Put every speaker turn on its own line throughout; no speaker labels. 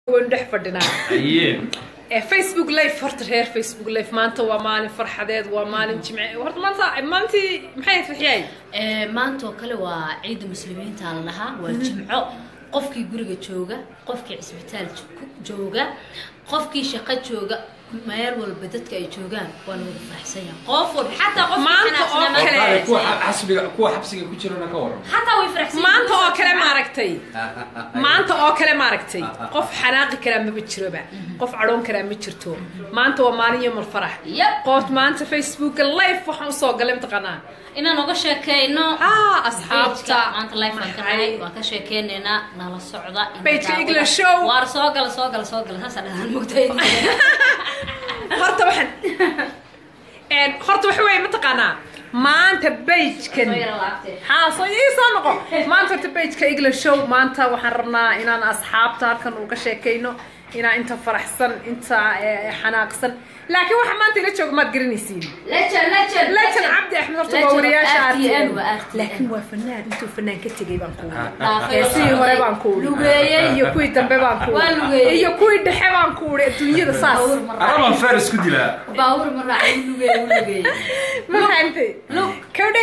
waynu dhex fadhinaa
aye
ee facebook live horta reer facebook live maanta waa maalin farxadeed waa maalin jimce horta maanta maalintii maxay ahayd farxiyay
Ee, maanta oo kale waa ciida muslimiinta la dhahaa waa jimco qofkii guriga jooga qofkii cisbitaal jo- jooga qofkii shaqo jooga meel walba dadka ay joogaan waa lagu faraxsan yahay qof walba xataa qofkii
Maanta oo
xanaaqsanaa
kale.
maanta
kuwa
way faraxsan
xabsiga kuwa xabsiga ku jirana ka waran
yihiin. xataa way faraxsan yihiin.
maanta oo kale maaragtay maanta oo kale maaragtay qof xanaaqi karaa maba jiroba qof cadhoon karaa ma jirto maanta waa maalin yomul farax
Yep.
qof maanta facebooka live waxaan usoo galay mataqaanaa
inaan uga sheekeyno
ah asxaabta
Page-ka maanta live baan ka
maxay-
nahay waan ka sheekeynaynaa nala socda ina
Page-ka
daawada.
English show.
waar soo gala soo gala soo gala saasa dhahaan mugtay
horta waxaan een, horta waxa weeye mataqaanaa maanta bagekan haa soo ii soo noqo maanta horta bageka english show maanta waxaan rabnaa inaan asxaabta halkan uga sheekayno inaan inta faraxsan inta eh, xanaaqsan laakiin waxa maanta ila jooga maad garanaysiin
lejan lejan
lejan cabdi axmed horta waa
Legend of
wariyaasha
RTN,
RTN.
waa RTN.
laakiin waa fanaan intuu fanaan ka tegay baan ku
Dhaafay.
heesihii hore baan ku uri
Lugeeyey.
iyo kuwii dambe baan ku
Waa lugeeyey.
iyo kuwii dhexe baan ku uri adduunyada saas
Baawur ma raaci.
arabaan feer isku dilaa
baawur ma raaci u lugeeyey u lugeeyey
ma fahantay kawdhe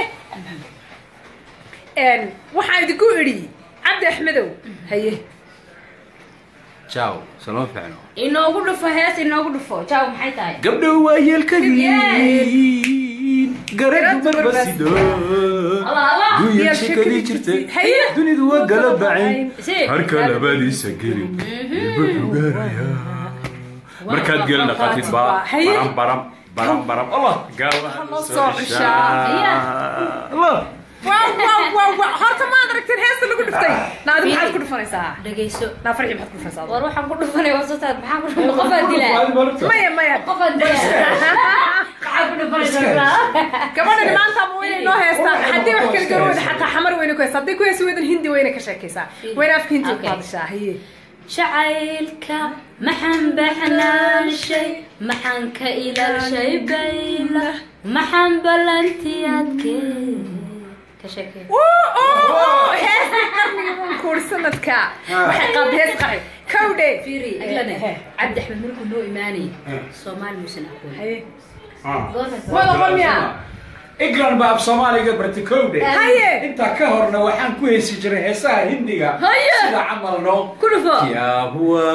Een, waxaan idinku idhi cabdi axmedow haye
jaw salama fiicno
inoogu dhufo hees inoogu dhufo jaaw maxay tahay
gabdho waa yeelkadiin garadu barbasido
Allah, Allah.
dunya shekadii jirtay
Haye.
dunidu waa gala bacayn
Si.
harka labadiisa gelin ilba ugaaraya markaad gelin dhaqatid baa
Haye.
baram baram baram baram allah gaawaha
Alla soo ceshaa.
allah
waaw waaw waaw waaw horta maad aragteen heesta lagu dhuftay naadi maxaad ku dhufanaysaa
dhagayso
naa farxi maxaad ku dhufanaysaa
war waxaan ku dhufanay wasataad maxaan ku dhufanay qofaan dilaa
maya maya
qofaan dilaa maxaan ku dhufanaysaa
gabadhan maanta ma wayna inoo heestaa haddii wax kala garan weyda xataa xamar weyna ku heestaa hadday ku heesi weydan hindi weyna ka sheekaysaa weyna afka hindi ku
Okay.
hadashaa haye
jacaylka maxaan baxnaanshay maxaan ka ilaalshay bayla maxaan ballantiyaadkee ka sheekee
heesta qarniga kuur sanadka waxay qaad hees qaci kawdhe
fiiri iglane cabdi axmed markuu noo imaanayay soomaali muusan aqoon
haye
goorma
wada qomya
england baa af soomaaliga bartikowde
Haye.
intaa ka horna waxaan ku heesi jiray heesaha hindiga
Haye.
sida camal no
ku dhufo
kya huwa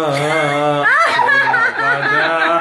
Bada.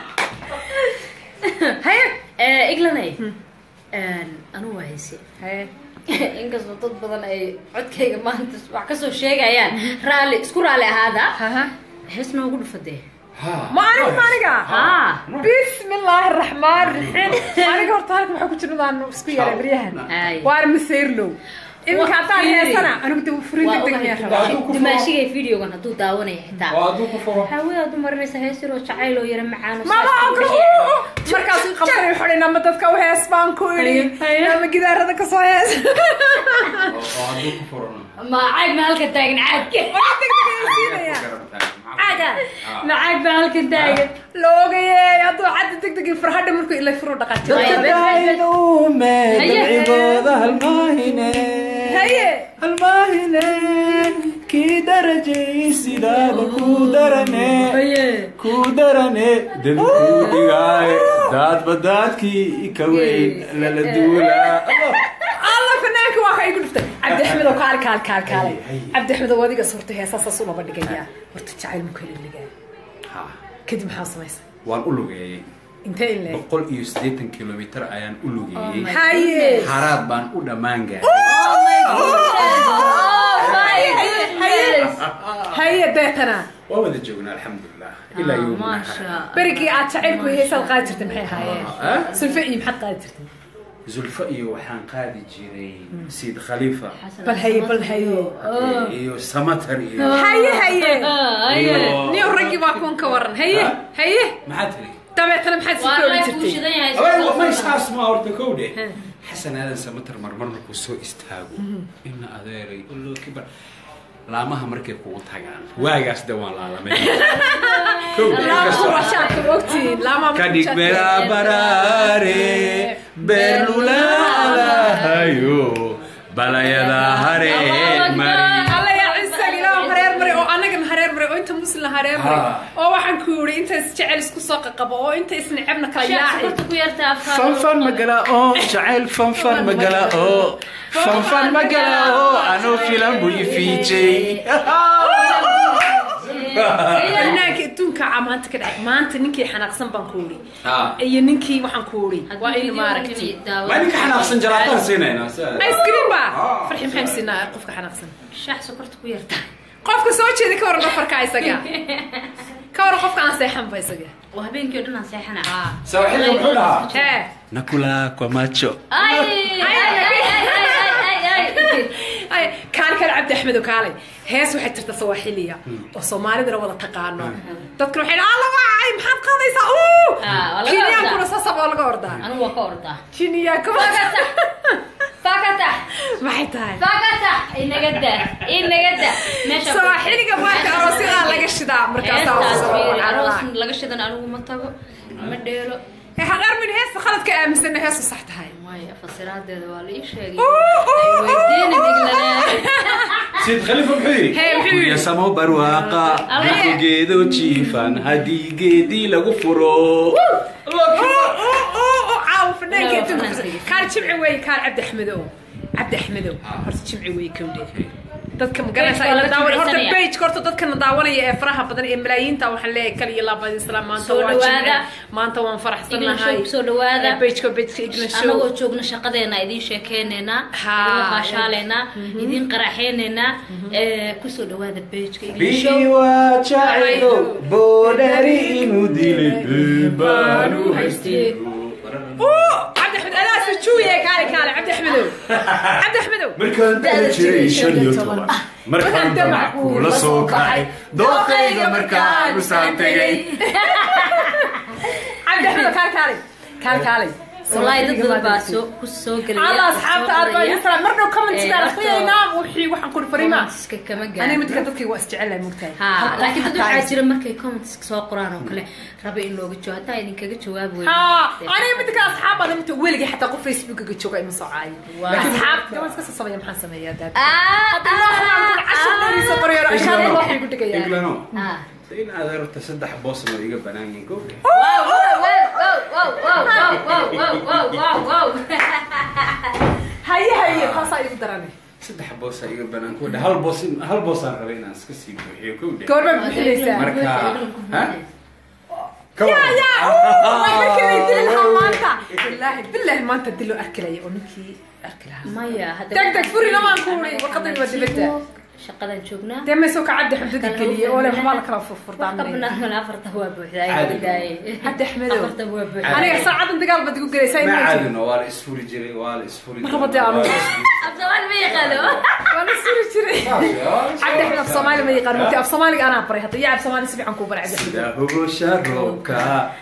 haye
Eh, iglanay anu waa hayse
haye
inkastoo dad badan ay codkayga maanta wax kasoo sheegayaan raalli isku raalli ahaada
haha
hees noogu dhufadee
Ha.
ma aniga ma aniga
haa
بسم الله الرحمن الرحيم aniga horta halka waxaa ku jirna aan isku yaray baryahan
Ay.
waar maseyrlow iminka haddaan heesana anigu dib furin deg deg miyaa rabaa
dimaashigay videogan hadduu daawanaya xitaa
oo hadduu ku furo
hawee aad u marinaysa hees yaroo jacayl oo yara macaano
mama ogro markaasuu qabsanay wuxuu nama dadka u hees baan ku idhi
Haye.
nama gidaarada ka soo hees
oo hadduu ku furona
ma caag ma halkan taagan caag
Waa deg deg ayuu siinaya
caaga ma caag ba halkan taagan
loogaye hadduu cadda deg deg farhadha markuu ilay furu dhaqaajay
dabcigooda halmaahine
haye
halmaahine kii darajay sidaaba ku darane ku darane debi ku dhigaaye daadba daadkii ka weyn lala duulaa
alla fanaanka waa ka igu dhuftay cabdi axmed oo kaal kaal kaal kaalay
Haye, haye.
cabdi axmed oo adiga surta heesasaas ulaba dhigaya horta jacayl muka ligaa
Ha,
kadib maxaa samaysa
waan u lugeeyey
intee in leeg
boqol iyo siddeetan kilomitir ayaan u lugeeyey
haye
haraad baan u dhammaan gaaray
haye deetana
waa wada joognaa alxamdulilah ilaa yowmina
maasha
berigii aad jacaylku heesaad qaadi jirtay maxay ahaayeen
Ah?
sulfe iyo maxaad qaadi jirtay
zulfa iyo waxaan qaadi jiray siid khaliifa
bal haye bal haye
iyo samatar iyo
haye haye
iyo-
niyo raggii baa kuwan ka waran haye
Ha?
haye
maxaa tiri
dabeetana maxaad sii
waa
koobi
lay
jirtay
buushidan yahay
Aweel, may saas ma horta kowdhe xasan aadan samatar marmar markuu soo istaago ina adeeray ullo kibar laamaha markay kugu tagaan waagaas de waan laalamay Kowdhe,
laamaha
inkastoo-
waa shaadka ogtiin laamaha
kadhig bera baraare beerlulaalahayo balayada hareeg mari
alla yaa ciisaga ilaahu hareer maray oo anagana hareer maray oo inta muslim tusi lahaa reebre
Ha.
oo waxaan ku yidhi inta isjecel isku soo qaqabo oo inta isnecebna kala
shax
yaaci
sokorta ku yarta afka
fanfan magala oo jacayl fanfan magala oo fanfan magala oo anoo filan buu ifiijay
banaanka adduunka caa maanta ka dhacay maanta ninkii xanaaqsan baan ku yidhi
Ha.
iyo ninkii waxaan ku yidhi waa in maaragtay
waa ninka xanaaqsan jaraataan siinayna
ice cream ba
Ha.
farxi maxaynu siinaa qofka xanaaqsan
shax sokorta ku yarta
qofka soo jeeda ka waran dhafarka isaga ka waran qofka aan seexanba isaga
oo habeenkii oo dhan aan seexana
saaxiibka muxuu dhahaa
hee
nakula kwa macho
ay ay ay ay ay ay
ay kaan kale cabdi axmed oo kaalay hees waxay jirta sawaaxiliya oo soomaalidana wada taqaano dadkuna waxay dhahaan alla waacay maxaad qaadaysaa uu
Ah, waa laga
kinyaankuna
ordaa.
sasab oo laga ordaa
anigu waa ka ordaa
kinyaanka
fakata
maxay tahay
fakata inaga da inaga da meesha
sawaaxiliga marka aroosyada laga shidaa markaasaa
heestaas
soo
fiiri aroos
cararaan.
laga shidan anigu ma tago ma dheelo
Ee, haqaar min heesta khaladka aaminsanna heestu sax tahay
maya fasiraadeeda waa la ii sheegay
Uu, uu,
weydiina diglale
sayid khalifa muxuu yidhi
Hee, muxuu yidhi?
Gurya samo barwaaqa
Alle.
dhulku geedo jiifan haddii geedii lagu furo
caawo fanaanka
Waa
adduunka
fanaanka.
kaal jimci weeye kaal cabdi axmedow cabdi axmedow horta jimci weeye kowdhe dadka magaranaysa
Page baa laga
daawan horta
jimcsanaya.
page horta dadkana daawanaya ee faraha badan ee malaayiinta waxaan leeyahay kal iyo laabad isla maanta
Soo
waa
dhawaada.
jimci maanta waan faraxsan
England
nahay
show, soo dhawaada.
pageka pageka England show
anagoo joogna shaqadeena idiin sheekeyneynaa
Ha.
idin qaashaaleynaa idiin qaraxeyneynaa ee, kusoo dhawaada bejka
biwa jacaylo boodhari inuu dilay baanu haystay
Uu, cabdi axmed adaa sujuuye kaale kaale cabdi axmedow cabdi axmedow
markaan dala jiray shan iyo toban markaan damac kula soo kacay dooqayga markaan usaan tegay
cabdi axmedow kaale kaale kaale kaale
wallaahi dad badan baa soo ku soo gelaya
alla asxaabta aad baa idin salaam mar dhow commentskaan
Eh,
akhriyaynaa wixii waxaan kuri fariima
comments-ka kama
aniga
gaaro
midka dadkayga waa isjecelahay mogtahay
ha laakiin dad waxaa jira markay comments soo qoraan oo kale raba in looga jawaabo hataa idinkaga jawaabi weydo
ha aniga midka asxaab baan imta weligay xataa qof facebookaga jooga ima soo caayo
Wow.
asxaab gaban iska soo sameeya maxaan sameeyaa daad
Ah,
cashar dheeriisa qorayaan ashaada waxay ku dhigayaa
Englano
ah.
in aad aragto saddex boosna oo iga banaan yihiin kowdhe
Wow, wow, wow, wow, wow, wow, wow, wow, wow, wow, wow.
haye haye taasaa igu darane
saddex boosa iga banaan kowdhe hal boos hal boosaan rabay inaan iska sii buuxiyo kowdhe
goorma bixinaysaa
Marka, ha?
ya ya waa markii lay dili lahaa maanta bilaahi bilaahi maanta dilo arki laya oo ninkii arki lahaa
maya hadda
Deg deg, furi lamaan ku wuri, warqadani waa dibadda.
shaqadan joognaa
dee maysoo ka caddi xabdada geliye oo le waxbaa la kala furfurdaan
qabnaan afarta waa buuxdaa
Caadi.
daaye
Cabdi Axmedow.
afarta waa buuxdaa
aniga saacadan dagaal baad igu gelaysaa
ma
in
caadino waa la isfuri jiray waa la isfuri
Ma qabadee anu.
abdawaan ma yaqaano
waa la suri jiray cabdi axmed af soomaali ma yaqaan mugti af soomaaliga anaa baray hadda iyo af soomaali si fiican kuu baray cabdi axmed
sida hogosha roobka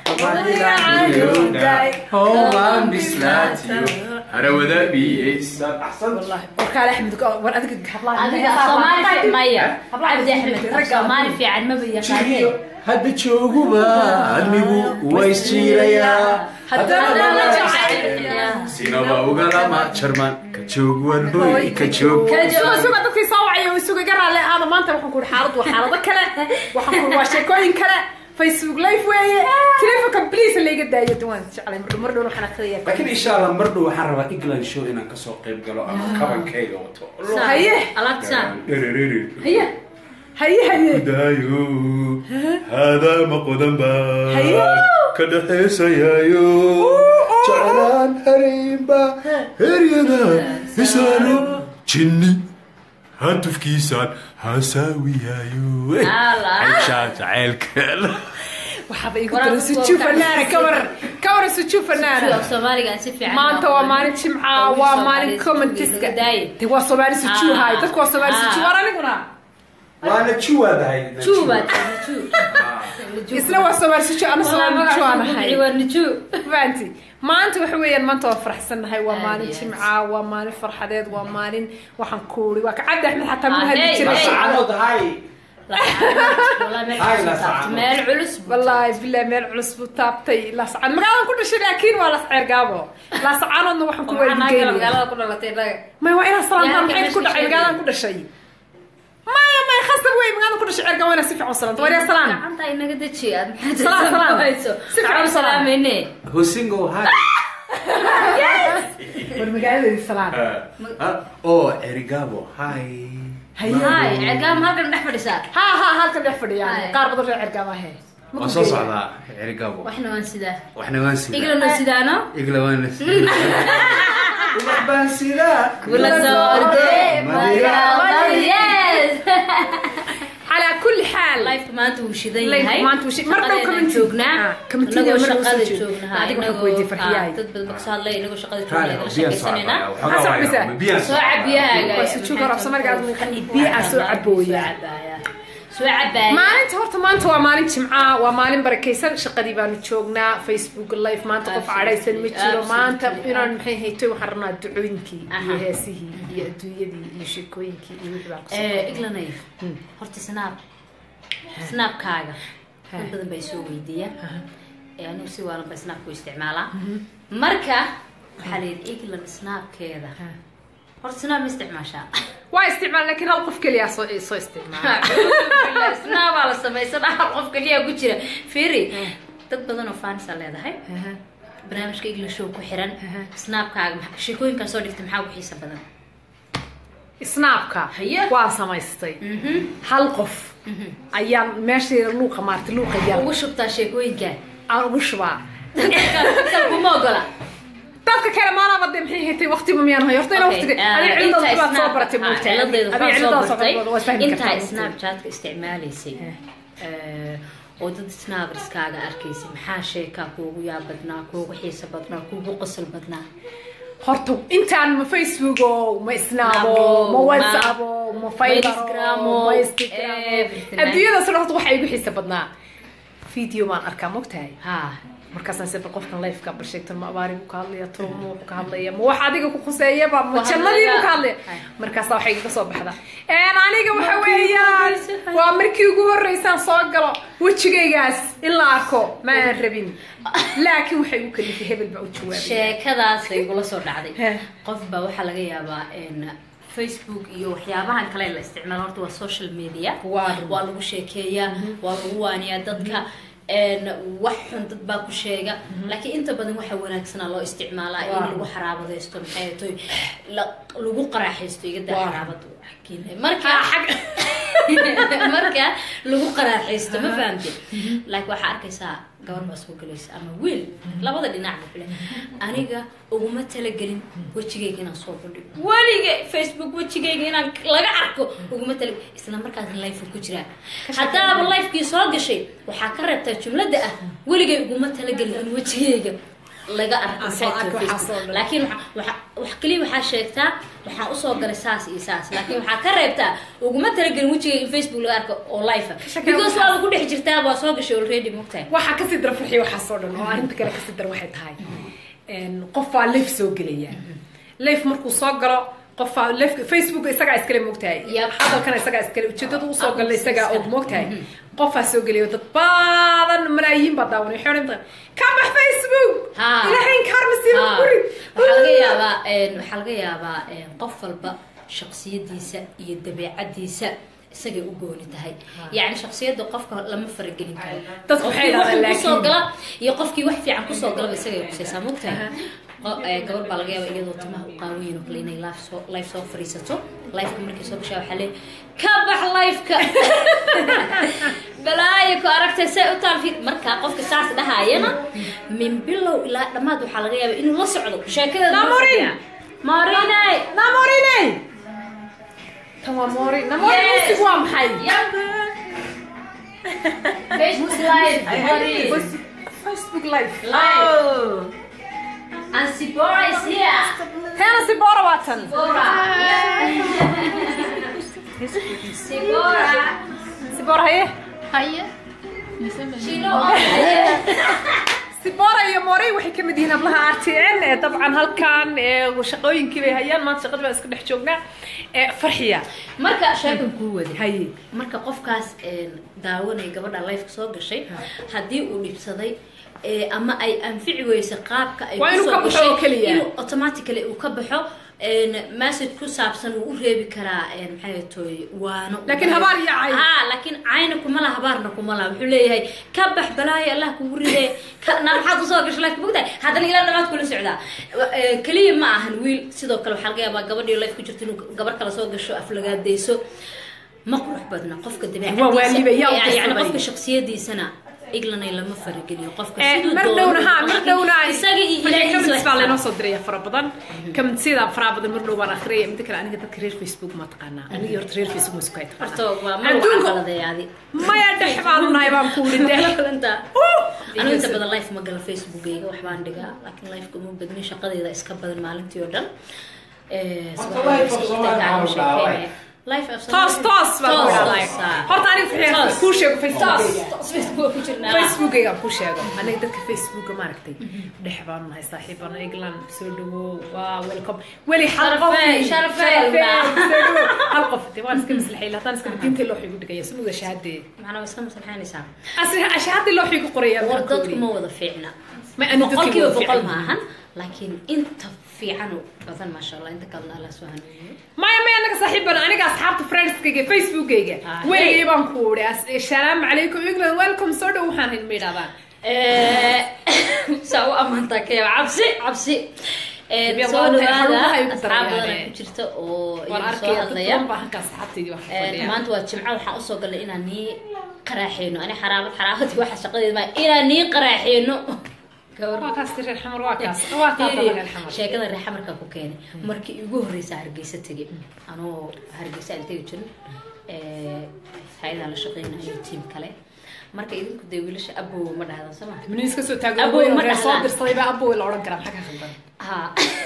hoomaan bislaatiyo harawada biyeysa axsan
wallahi warkaale axmed war adiga hablaha
adiga soomaali fiican maya
Hablaha
cabdi axmed
ragga-
soomaali fiican maba yaqaaneen
jiriyo hadda jooguba admigu waa isjiirayaa
haddana la jecel
sinaba ugalama jarman ka joog wan hoy ka joog
suga suga dadkii soo wacay oo isuga garaalle aada maanta waxaan ku xaalad waa xaalado kale waxaan ku waa sheekooyin kale facebook live weeye telefonka please layga daayo duwaan jeclay mar mar dhow waxaan akhriyaa
laakiin insha allah mar dhow waxaan rabaa england show inaan kasoo qayb galo ama kabankayga wato
haye
alaabtaan
Dhererere.
haye haye haye
daayo haadaama qodan
Hayo.
baa ka dhaxaysayaayo jeclaan haraynba heryada hisaano jinni hatufkiisaan hasaawiyaayo
Ala.
aishaa jacaylkeeda
waxaaba igu
Waraaq
daran
ku
sujuu
soo
fanaana ka waran ka waran sujuu fanaana
soomaaliga aan si fiican
maanta waa maalin jimca waa maalin commentiska
daaye
de waa soomaali sujuu
Ah.
haay dadku waa soomaali
Ah.
sujuu war aniguna
waana juwaadahay
juba ju
isna waa soomaali sujuu ana soomaali sujuu aan ahay
waa niju
fahanti maanta waxa weeyaan maanta waa faraxsannahay waa
Aad
maalin
iyo aad.
jimca waa maalin farxadeed waa maalin waxaan kuuri waa ka cabdi axmed xataa
Ah,
muu hadli
hey,
jiray
hey.
sacadood hay Ay, la sacad.
meel culus
wallaahi bilahi meel culus buu taabtay laascaan magaalaan ku dhashay laakiin waa lasceer gaabo laascaanoodna waxaan ku weydigeynaya
magaalada ku dhalatay inaga
may waa inaa salaamtaan
Yaa,
maxay ku
meesha
dhacay
sheegay.
magaalaan ku dhashay maya may khasab wey magaalada ku dhashay cergaan wayna si fiican u salaanta waryaa salaan
gacanta inaga deji aad
Salaam, salaam.
hayso
Si fiican u salaam.
salaamayne
hosingo hi
war magaaladeedi salaan
oh erigabo hi
Haye.
hay cergaam halkan dhex fadhisaa
ha ha halkan dhex fadhiyaan
Haye.
qaar badan reer cergaan ahe
waan soo socdaa erigabo
waxna waan sidaa
waxna waan sidaa
iglana sidaano
igla waan wax baan sidaa
kula soo ordee magaalada yes
calaa kulli xaal
lifeka maanta wuu shidan
Life
yahay
maanta wuu shi- mar dhow
Shaqadeena
committee.
joognaa
Ah, committee
inagoo
mar dhow
shaqada
soo jeedo.
joognaha
Adiga waxaan
inagoo
ku weydiiyey farxiyahay.
ah, dad badan baa kasoo hadlay inagoo shaqada
Raali,
joogna
biyaa soo
shaqaysanayna
cabaya, waxoogaa
Hasab
waayaa,
bisa.
biyaa
soo cabiyahaaga
Waa si jooga rab Soomaaliga aad muuqan, biyo aa soo cabooya.
soo cabaya
maalinta horta maanta waa maalin jimca waa maalin barakaysan shaqadii baanu joognaa facebook live maanta qof cadhaysan ma jiro
Absolutely.
maanta inaan maxay haytoy waxaan rabnaa ducooyinkii iyo
Aha.
heesihii iyo adduunyadii iyo sheekooyinkii iyo wixii baan kusoo
Eh, iglanay horta snaab snaabkaaga dad badan bay soo weydiiyaan Eh, anigu si waalan ba snaabku isticmaalaa marka waxaa la yidhi iglan snaabkeeda horta snaab ma isticmaashaa
waa isticmaal laakiin hal qof keliya soo soo isticmaala
snaabaa la samaysan hal qof keliya ku jira firi dad badan oo faanisa leedahay barnaamijka iglan show ku xiran snaabkaaga maxa- sheekooyinkaa soo dhigta maxaa ugu xiisa badan
snaabka
Haye.
waan samaystay hal qof ayaan meeshayda luuqa maartay luuqa yar
ugu shubtaa sheekooyinka
aan ugu shubaa
dadka kuma ogola
dadka kale maanaba de maxay haytay waqtiba miyaan hay horta ina
Okay,
waqtiga
ah,
adiga
intaa
ciladaas baad soo
Snap-
baratay
ah,
moogtahay
ciladeeda
adiga
waxaan soo
ciladaas
bartay
waa fahmi
intaa
kartaa
snapchatka isticmaalaysay eh, oo dad snapperskaaga arkaysay maxaa sheekaa kuugu yaab badnaa kuugu xiisa badnaa kuugu qosol badnaa
horta intaan ma facebook o ma snaabo
Snaabo,
ma
ma-
whatsapp ma fiber
Instagram-o,
ma instagram
everything.
adduunyadaas horta waxa igu xiisa badnaa video maan arkaa mogtahay
ha
markaasaan se bal qofkan lifeka bal sheegtan ma abaari buu ka hadlaya tolo ma wuxuu ka hadlaya ma wax adiga ku khuseeyaba ma
Waa
jannadii buu ka
hadlaya.
hadlaya
Hay.
markaasaa waxay iga soo baxda een aniga waxa weeyaan waa markii ugu horreysaan soo galo wejigaygaas in la arko ma aan rabin laakiin waxay igu kalifay hebel baa u jawaabay
sheekadaasay igula soo dhacday
Heh.
qof baa waxaa laga yaabaa in facebook iyo waxyaabahan kale la isticmaalo horta waa social media
Waa run.
waa lagu sheekeeyaa waa lagu waaniyaa dadka een, wax xun dad baa ku sheega laakiin inta badan waxa wanaagsanaa loo isticmaalaa in
Waa.
lagu xaraabadaysto maxay toy lagu qaraaxaysto iga daa
Waa.
xaraabadu marka marka lagu qaraaxaysto ma fahamte laakiin waxaa arkaysaa gabar baa soo gelaysa ama wiil labada dhinac ba file aniga uguma talagelin wejigayga inaan soo bandhigo weliga facebook wejigayga inaan laga arko uguma tala isla markaas life ku jiraa haddaaba lifekii soo gashay waxaa ka reebtaa jumlada ah weligay uguma talagelin in wejigayga laga arko
Aan soo
maxay
arko
tahay
waxaa
Facebook.
soo dhan.
laakiin waxa- waxa- wax kaliya waxaa sheegtaa waxaan usoo galay saas iyo saas laakiin waxaa ka reebtaa uguma talagelin wejigayga in facebook laga arko oo life ah.
shakee
because
waxaas.
waaba ku dhex jirtaa waa soo gashay already mogtahay
waxaa kasii dara farxiya waxaasoo dhan oo arrinta kale kasii dara waxay tahay een, qof baa life soo gelaya life markuu soo galo qof baa life facebook isagaa iskale moogtahay
Yep.
hadalkana isagaa iskale ujeedada usoo
Ah,
gala isagaa og
iskale.
moogtahay qofaa soo gelaya dad badan malaayiin baa daawanay waxay odhan tahay ka bax facebook
Ha.
ilaahay inkaar masiiba
Ha.
guri
waxaa laga yaabaa een, waxaa laga yaabaa een, qof walba shaksiyadiisa iyo dabeecadiisa isagay u gooni tahay yacni shaksiyada qofka lama faragelin karo
Dadku waxay
Qofkii
yidhahdaan
wax kusoo
laakiin-
gala iyo qofkii wax fiican kusoo galaba isagay kusaysaa mogtahay Qo- eh, gabar baa laga yaaba iyadoo timaha u qaawayin oo kale inay life soo life soo fariisato lifeka markay soo gashaa waxaa leeyahay ka bax lifeka balaayo ku aragtay say u taal fiid markaa qofka saas dhahaayana min bilow ilaa dhammaad waxaa laga yaabaa inuu la socdo sheekadeeda
Namorin!
marinay
namorine tan waa mori namori
Yes.
musig waa maxay
facebook live Marin.
facebook live
live and Sibora is here
teena si boora waa tan
Sibora Sibora
si boora haye
Haye.
Shino
sibora iyo morey waxay ka mid yihiin hablaha r t n ee dabcan halkan ee shaqooyinkii bay hayaan maanta shaqadii baan iska dhex joognaa ee farxiya
marka sheekan kuu waday
haye
marka qofkaas een, daawanaya gabadha lifeka soo gashay haddii uu dhibsaday ee, ama ay anfici weysa qaabka ay
Waa inuu
kusoo
ka baxo
gashay,
oo keliya.
inuu automatically uu ka baxo message ku saabsan wuu u reebi karaa maxay toy waano
Laakiin habaar iyo cay.
ha laakiin cayna kuma laha habaarna kuma laha wuxuu leeyahay ka bax balaayo allah kugu ride ka na maxaad usoo gasho laakiin mogtahay haddana ilaa dhamaad kula socdaa Eh, keliya ma ahan wiil sidoo kale waxaa laga yaabaa gabadhii life ku jirta inuu gabar kale soo gasho aflagaadeyso ma qurux badna qofka
Waa waaliba, yaa u
dabeecadiisa yani
dirsaday.
qofka shaksiyadiisana iglanay lama farageliyo qofka
Eh,
siduu
mar
doono
dhowna ha mar
laakiin
dhowna
isaga iyo ilaahiisa
comments baa
wax
laynoo soo diraya fara badan commentsida fara badan mar dhow baan akhriyay mida kale aniga dadka reer facebook ma taqaanaa anigii horta reer facebook ma isku hay
horta waa mar
Adduunka-
waa qaladeeyaadi
maya dhex baanu nahay baan ku wuri dhex
anigu inta badan life ma gala facebookayga waxbaan dhigaa laakiin lifeka uma badnin shaqadeyda iska badan maalintii oo dhan Eh, subaxdii
life
iska
of
xigta
Soomaaliya
gacmo
ma dhaaway.
sheekeynaya. Life of
toos
Soomaaliya-
toos baan ku
Toos,
idhahdaa
toos, ah.
horta aniga
Toos.
fixiya kuu sheego
Toos,
facebookgayga
toos Facebook ku jirnaa.
facebookgayga aan kuu sheego aniga dadka facebooka maaragtay dhex baanu nahay saaxiibana england soo dhawow waa welcome weli hal qof
Sharafey, sharafey,
sharafey, soo dhawow hal qof dee waan iska maslaxay haddaan iska diinta loo xigu dhigaya sumuga shahaadee
Macnaa waa iska maslaxaynaysaa.
asli shahaadii loo xigu qoraya
war dadku ma wada fiicna
Ma ani dadkii
boqolkiiba
wada
boqol
fiican.
ma ahan laakiin inta fiican oo badan maasha allah inta kalena allah soo hanuuniyo
maya maya anaga saaxiibana aniga asxaabta friendskayga facebookgayga
Ah,
weligay
hey.
baan ku uri assalaamu calaykum england welcome soo dhow waxaan hayn ma yidhahdaan
saa u amaantaa kaya cabsi cabsi Eh,
Biyo
soo
waa tahay, xarumaha ay
dhawaada
ku
asxaab
darayaan,
badan
eh.
ku jirta oo
waan
iyagu soo
arkaya
hadlaya
dadkan baa halkaas asxaabtaydii wax ku
Eh,
fadhiya
maanta waa jimco waxaan usoo galnay inaan nii qaraaxeyno ani xaraabad xaraabadii waxa shaqadeed maa inaan nii qaraaxeyno gabar
waa kaas reer xamar waa kaas waa kaas reer xamar
sheekada reer xamarka ku keenay markii igu horeysa hargeysa tegay anoo hargeysa aan tegi jirin hay-adaan la shaqeynayo tiim kale marka idinku dee wiilasha abow ma dhahdan sama
miniis ka soo taago
Abow
weyn
ma
reer soo
dhahdaan.
dirsaday baa abow la odhan karaa maxaa ka khaldan
ha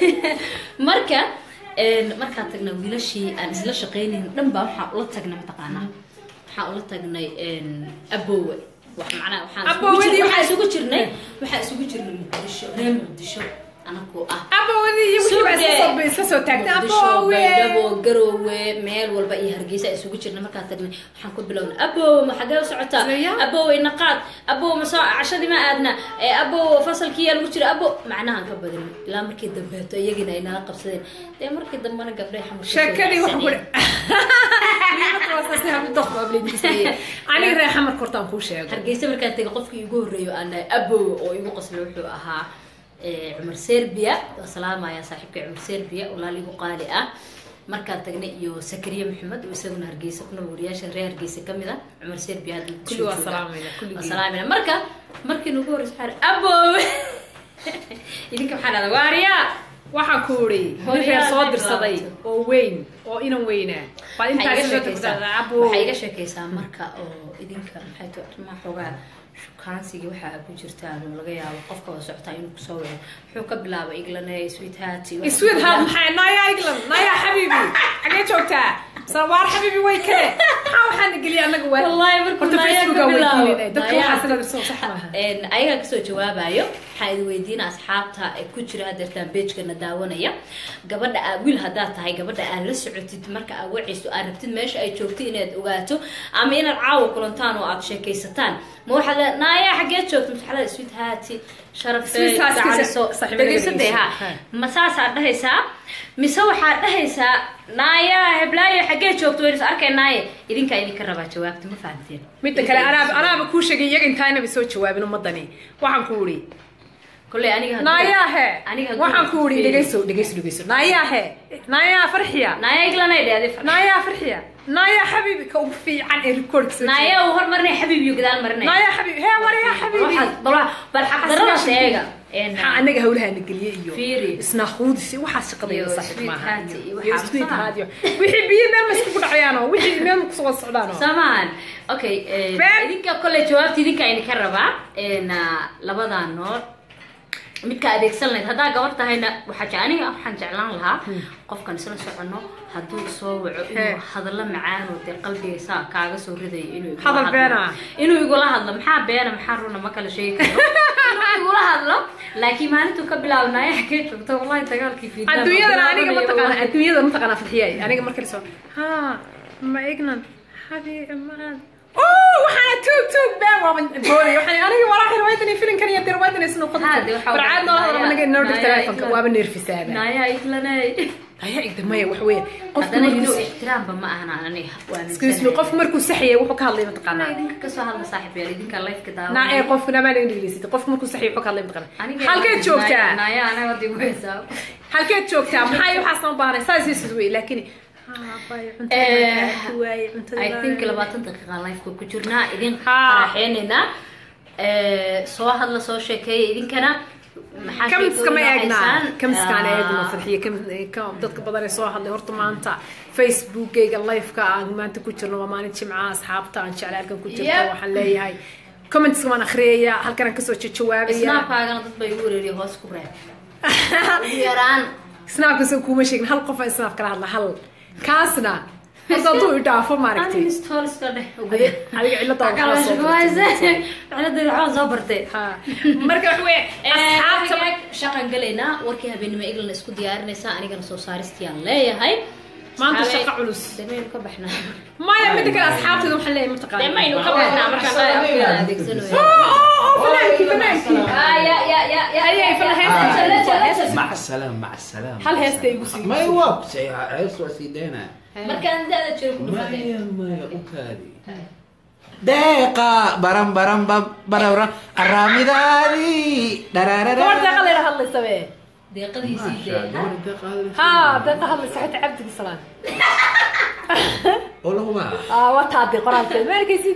marka markaan tagnay wiilashii aan isla shaqeynayn dhan baa waxaan ula tagnay mataqaanaa waxaan ula tagnay abowe wax macnaa waxaan isugu
Abowadii
jir- waxaan
waxay-
isugu jirnay waxaan isugu jirnay muqdisho reer muqdisho anakoo ah
abowdii iyo wixii baa iska soo iska soo taagtay
muqdisho
abowe
baydhabo garoowe meel walba iyo hargeysa aan isugu jirnay markaan tagnay waxaan ku bilownay abow ma xagee u socotaa
Zaya.
abow ina qaad abow ma soo cashadii ma aadna ee abow fasalkii yaa lagu jira abow macnahaan ka badin ilaa markii dambeeto iyagina ay nala qabsadeen dee markii dambena gabdhay xamar
sheekadii waxa ku aniga reer xamar kortaan kuu sheego
hargeysa markaan tegay qofkii igu horreeyo aan dhahay abow oo igu qoslay wuxuu ahaa eh, cumar serbia waa salaamaya saaxiibkay cumar serbia walaal igu qaali ah markaan tagnay iyo sakariya maxamed oo isaguna hargeysa ku nool wariyaasha reer hargeysa ka mid ah cumar serbia hadda Muqdisho
Kulli waa
jooga.
salaamayna, kulligii.
waa salaamayna marka markii nagu horreysa waxaan dhahay, abow idinka waxaa dhahda waariya
waxaan ku uri nin reer soo dirsaday oo weyn oo inan weynaa baad
waxay iga
intaas
sheekaysaa
abow
waxay iga sheekaysaa marka oo idinka maxay tahay arrimaha xoogaa shukaansiga waxa aad ku jirtaan oo laga yaabo qofka waa socotaa inuu kusoo waco wuxuu ka bilaabay iglanay sweet heart iyo-
sweet heart maxay naya england naya xabiibi xagee joogtaa salwaar xabiibi way kale maxaa waxaana geliya anaga waa
Wallahi markuu
horta
Naya
facebooka
ka bilaabo.
weydiinayna dadka
Naya.
waxaa sila dirso sax maaha
Een, ayagaa kasoo jawaabayo waxaa idin weydiina asxaabta ee ku jira hadeertaan beejkana daawanaya gabadha aa wiil haddaad tahay gabadha aad la socotid marka aad wacayso aad rabtid meesha ay joogto inaad ogaato ama inaad caawa kulantaan oo aad sheekaysataan ma waxaad le naaya xaggee joogto masaxlada sweet haati sharafey
Sweet heart kiisa-
gacaliso
saaxiibada
dhegeysadee ha
Ha.
ma saasaad dhahaysaa mise waxaad dhahaysaa naaya heblaayo xaggee joogto waynu is arkaynaaye idinkaa idinka rabaa jawaabta ma fahamteen
midda kale anaaba anaaba kuu sheegay iyaga intaanaba soo jawaabin ummadani waxaan ku uri
kolley aniga haddii-
nayaahe
aniga haddii
waxaan ku uri
fiiri-
dhegeyso dhegeyso dhegeyso nayaahe nayaa farxiya
naaya iglanay dhe adi
nayaa farxiya nayaa xabiibi ka ugu fiican ee rikoorka soo
naaya uu hormarinay xabiib iyo gadaal marinay
nayaa xabiibi hee waryaa xabiibi
bal bal xaqdarada sheega
maxaa anaga hawlahaana geliye iyo
Fiiri.
isnaaquudis iyo waxaa shaqadayda
Iyo
saaxiib
sweet
maaha
heart
iyo-
iyo
iyo
waxaa
sweet
maaha.
heart iyo wixii biyo meel ma iskugu dhacayaanoo wixii meel ma kusoo socdaanoo
samahan okay
Been.
idinka kolley jawaabta idinka idinka rabaa een, ah, labadaa nood midka adeegsan lahayd haddaa gabar tahayna waxaa je- aniga waxaan jeclaan lahaa qofkan isla socono hadduu soo waco
Hee.
inuu hadallo macaan oo dee qalbiga saa kaaga soo ridayo inuu igula
Hadal
hadlo.
been ah.
inuu igula hadlo maxaa beena maxaa runa ma kala sheegi karo inuu igula hadlo laakiin maalintuu ka bilaabnaayo xagee joogto wallahi dagaalkii fiidnaan baa
adduunyadana aniga
bilaabanaya,
mataqaana
wallahi.
adduunyada mataqaana farxiyay aniga markale soo ha ma ignan xabiibi maan oo waxaana tuug tuug been waaba boolay waxaan aniga walaahi riwaayadani filinkan iyo riwaayadani isnu
Ha, dee waxaa
farcaad noo hadal anaga inoo dhig
Naya
telefonka
Iglan.
waaba neerfisaaba
naya iglanay
ayaa igda maya wax weeye qofku
haddana
markuu
inuu ixtiraamba ma ahan aniga waa
excuse me qofku markuu saxiyay wuxuu ka hadlay mataqaanaa
idinka kasoo hadla saaxib yaal idinka lifeka daawa
naa ee qofku namaa laga dhegeysid qofku markuu saxiyay wuxuu ka hadlay mataqaanaa halkeed joogtaa
naya anaga dib weysaa
halkeed joogtaa maxay waxaas ma baahnay saas isis wey laakiin
I think labaatan daqiiqa lifeka ku jirnaa idin
Haa.
qaraxeynaynaa soo hadla soo sheekeeya idinkana maxaa
kamiska ma
sheekooyin
eegnaa
haysaan?
kamiskaan
Ah.
eegno farxiye kam- ka- dadka badan ee soo hadlay horta maanta facebookgayga liveka aan maanta ku jirno waa maalin jimca asxaabta aan jeclay halkan ku jirto
Yep.
waxaan leeyahay commentska waan akhriyaya halkan aan kasoo jawaabaya
snapkaagana dad bay igu wareeriya hoos ku reeb ugu yaraan
snapkasa kuma sheegin hal qof aan snap kala hadla hal kaasna horta hadduu i dhaafo maaragtay
uninstallska dheh ugu
Adi- adiga cilada waxaa soo bartay.
cilada waxaa soo bartay
Ha. marka wax weeye asxaabta
asxaabta shaqan galaynaa warkii habeenimo eglana isku diyaarinaysaa anigana soo saaristiyaan leeyahay
Maanta
Saxaabay-
shaqo culus.
damaynu ka baxnaa
maya midda kale asxaabteeda waxaan leeyahay mataqaana
damaynu ka baxnaa markaan afkeeda adeegsanayo
fanaanki fanaanki
ya ya ya ya
ayay fal heesta
مع السلامة مع السلامة
hal heesta igu sii
ما يوقف عيس وسيدنا
markaan dada jiro ku
ما
dhufatay
يا ما يا أكادي دقيقة برم برم برم برم الرامي دادي
gabadh deeqa layla hadlaysa be
deeqadiisii dee
ha deeqa hadlaysa xita cabdigi salaan
والله ما
Ah, waa taadii qoraalkeed ma arkaysid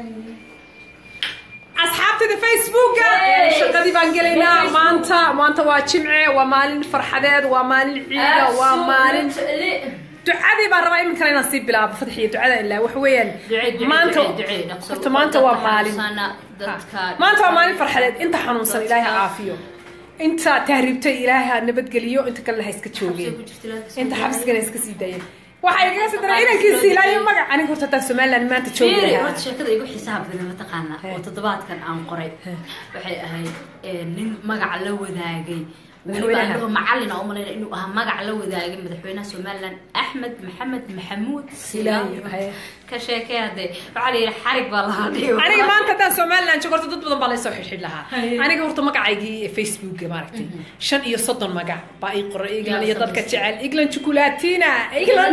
asxaabtada facebooka shaqadii baan gelaynaa maanta maanta waa jimce waa maalin farxadeed waa maalin ciida waa maalin ducadii baan rabaa iminkana inaan sii bilaabo fadxiyo ducada ilaa wax weeyaan maanta horta maanta waa maalin maanta waa maalin farxadeed inta xanuunsan ilaahay ha caafiyo inta tahriibtay ilaahay ha nabadgeliyo inta kalena ha iska joogeen inta xabsigana iska sii daayeen waxaa igaga sii daray inankiisi ilaahay magac aniga horta taa somaliland maanta joogi
fiiri
lahaa
horta sheekada igu xisaab badan mataqaana oo toddobaadkan aan qoray waxay ahayd eh, nin magac la wadaagay weliba
Madaxweynaha.
anigoo macalin aan umalayna inuu ahaa magac la wadaagay madaxweynaha somaliland axmed maxamed maxamuud silaayo
Haye.
ka sheekee hadee waxaa la yidhi xarig baa lahaa dhigo
aniga maanta haddaan somaliland joogo horta dad badan baa laysoo xidhxidh lahaa
Haye.
aniga horta magacaygii facebooka maaragtay shan iyo soddon magac baa ii qoray england iyo
Yaa
dadka
samaysay.
jecel england chocolatina england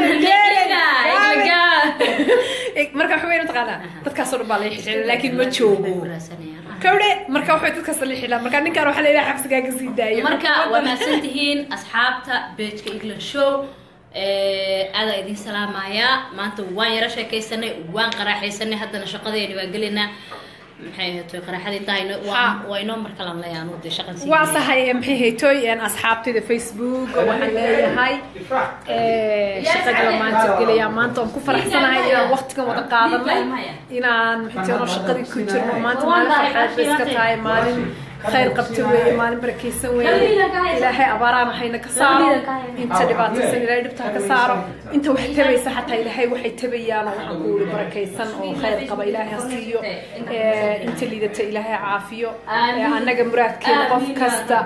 marka waxa weyn mataqaanaa dadkaasoo dhan baa la xidhxidha laakiin ma joogo kawdhe marka waxay dadkaas la xidhaa marka ninkaan waxaa leedahay xabsigaa ka sii daayo
marka waa mahadsan tihiin asxaabta bejka england show aadaa idin salaamayaa maanta waan yaro sheekaysanay waan qaraaxaysanay haddana shaqadeeni waan gelaynaa maxay ahayd qaraxada intaa ino- waa
Ha.
waa inoo mar kalan leeyahay anu dee shaqan sii
waa
gelaya.
sahay maxay haytoy asxaabtayda facebook waxaan leeyahay shaqa gala maanta gelaya maanta waan ku faraxsanahay inaan waqtigan wada qaadanay inaan maxaytano shaqadii ku jirno maanta maalin farxeed bay iska tahay maalin khayr qabta weeye maalin barakaysan weeye ilaahay abaaraan hayna ka saaro inta dhibaataysan ilaahay dhibta ha ka saaro inta wax tabaysa xataa ilaahay waxay tabayaan oo waxaan ku wuri barakaysan oo khayr qaba ilaahay ha siiyo Eh, inta liidata ilaahay ha caafiyo Eh, annaga muraadkeeda qof kasta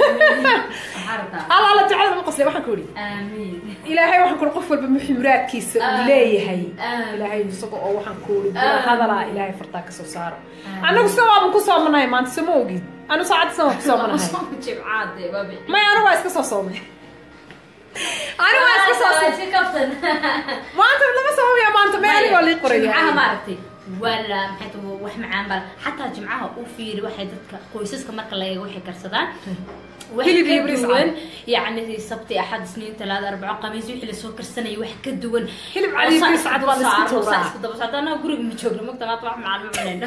alla alla ducada ma qosle waxaan ku yidhi
Amiin.
ilaahay waxaan ku qof walba muxuu muraadkiisa uu
Aamin.
leeyahay
Aamin.
ilaahay isaga oo waxaan ku yidhi bula hadalaa ilaahay fartaa kasoo saaro annagu sida waaban ku soomanahay maanta sama ogid anu saacadda sama ku soomanahay
Jimcaade, waa bixi.
may anu waa iska soo soomay anu waa iska soo soomay
Si kaftan.
maanta lama soomaya maanta may anigoo lii qoraya
jimcaha maaragtay wala maxay tahay wax macaan bal xataa jimcaha u fiiri waxay dadka qoysaska marka la eego waxay karsadaan wax
Hilib
ka
iyo bariis
duwan
cad.
yacni sabti axad isniin talaada arbaco khamiis wixii lasoo karsanaya wax ka duwan
Hilib cad iyo
Oo saa
bariis cad waa la isku
saaro,
tuuraa.
saa isku daba socda annaga guriga ma joogno mogta maanta wax macaan ma cunayno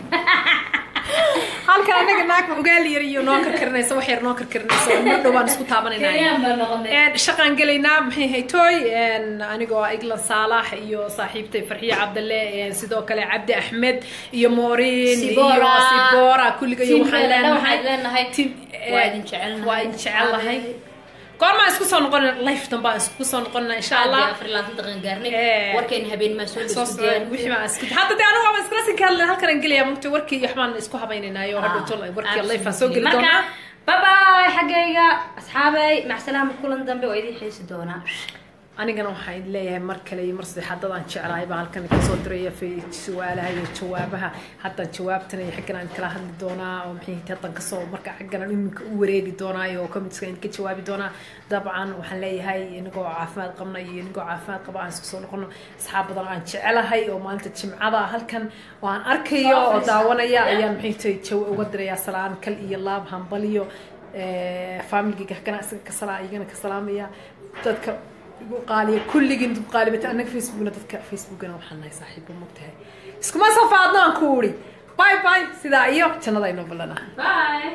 halkan anaga naag ugaali yar iyo noo karkarinaysa wax yar noo karkarinaysa oo mar dhowaan isku taabanayna
Kenyaan baan noqonay.
Een, shaqaan gelaynaa maxay haytooy een, anigoo ah iglan saalax iyo saaxiibtay farxiye cabdalle een, sidoo kale cabdi axmed iyo moorin iyo
Sibora.
sibora kulliga iyo waxaan
Tiimkeena dhan
leenahay
waxaan leenahay.
Tiim-
Waa
ee,
idin jecelnahay.
waa idin jecelnahay goormaan isku soo noqonayna life dan baan isku soo noqonayna insha allah
afar iyo labaatan daqiiqan gaarnay
Eh.
warkeena habeen maa soo
soo
dhigto diyaar
wixii baan isku hadda dee anigu waan iskala sin kahadlay halkan aan gelaya mugta warkii iyo waxbaan isku habaynaynaayo hadhow tol warkii life aan soo geli
marka
doonaa
bye bye xaggayga asxaabay macsalaama kulan dambe waa idin xiisi doonaa
anigana waxaan leeyahay mar kale iyo mar saddexaad dadaan jeclahay baa halkan kasoo diraya fa- su-aalaha iyo jawaabaha haddaan jawaabtan iyo xaggan aan kala hadli doonaa oo maxay tahay haddaan kasoo marka xaggan aan iminka u wareegi doonaa iyo commitska idinka jawaabi doonaa dabcan waxaan leeyahay inagoo caafimaad qabna iyo inagoo caafimaad qaba aan isku soo noqono asxaab badan aan jecelahay oo maalinta jimcada halkan oo aan arkayo oo daawanaya ayaan maxay tahay jaw uga dirayaa salaan kal iyo laab hambaliyo familigiga kana isaga ka salaa iyagana ka salaamaya dadka igu qaaliya kulligiin dad qaalibata annaga facebookna dadka facebookana waxaan nahay saaxiibo mogtahay iskuma safaadno aan ku uri bye bye sidaa iyo jannada inoo ballanaa
bye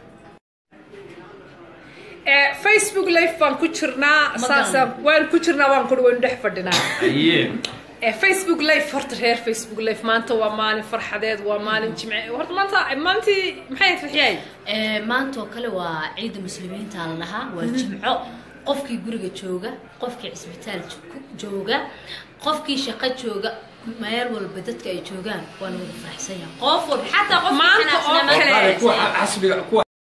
facebook live baan ku jirnaa
Ma
saasaan waan ku jirnaa waan kuri waynu dhex fadhinaa
aye
Eh, facebook live horta reer facebook live maanta waa maalin farxadeed waa maalin jimce horta maanta maalintii maxay ahayd farxiyay
Ee, maanta oo kale waa ciida muslimiinta la dhahaa waa jimco qofkii guriga jooga qofkii cisbitaal jo- jooga qofkii shaqo jooga meel walba dadka ay joogaan waa la wada faraxsan yahay qof walba xataa qofkii
Maanta oo
xanaaqsanaa
kale.
maanta
kuwa xasbiga kuwa